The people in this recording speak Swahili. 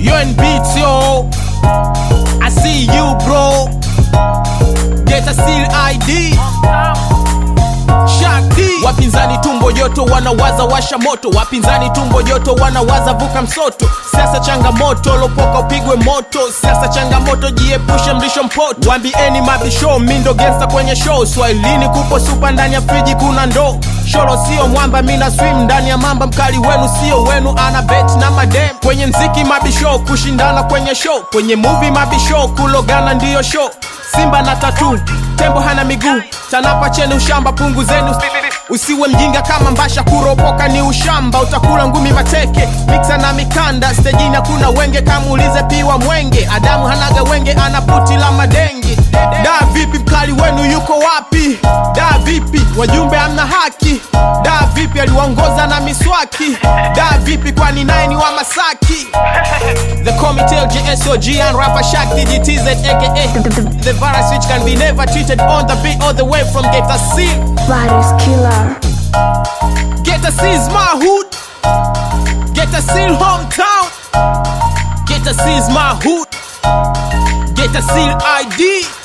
You're in beats, yo. I see you, bro. Get a seal ID. Shakti. Wapinzani tumbo joto wanawaza washa moto, wapinzani tumbo joto wanawaza vuka msoto. Siasa changamoto, lopoka upigwe moto. Siasa changamoto, jiepushe mlisho mpoto. Wambieni mabisho, mindo gangsta kwenye show. Swahilini kupo supa, ndani ya friji kuna ndoo. Sholo sio mwamba, mina swim ndani ya mamba. Mkali wenu sio wenu, ana bet na madem. Kwenye mziki mabisho, kushindana kwenye show. Kwenye movie mabisho, kulogana ndiyo show. Simba na tatu, tembo hana miguu. Tanapa cheni ushamba, punguzeni Usiwe mjinga kama mbasha, kuropoka ni ushamba, utakula ngumi mateke, miksa na mikanda. Stejini hakuna wenge, kamuulize piwa mwenge. Adamu hanaga wenge, ana puti la madenge. Da vipi, mkali wenu yuko wapi? Da vipi, wajumbe hamna haki? Da vipi, aliwaongoza na miswaki? Da vipi, kwani naye ni wa Masaki? The committee JSOG and rapper Shakti GTZ aka The virus which can be never treated on the beat all the way from Geta C. Virus killer. Geta C is my hood. Geta C hometown. Geta C is my hood. Geta C ID.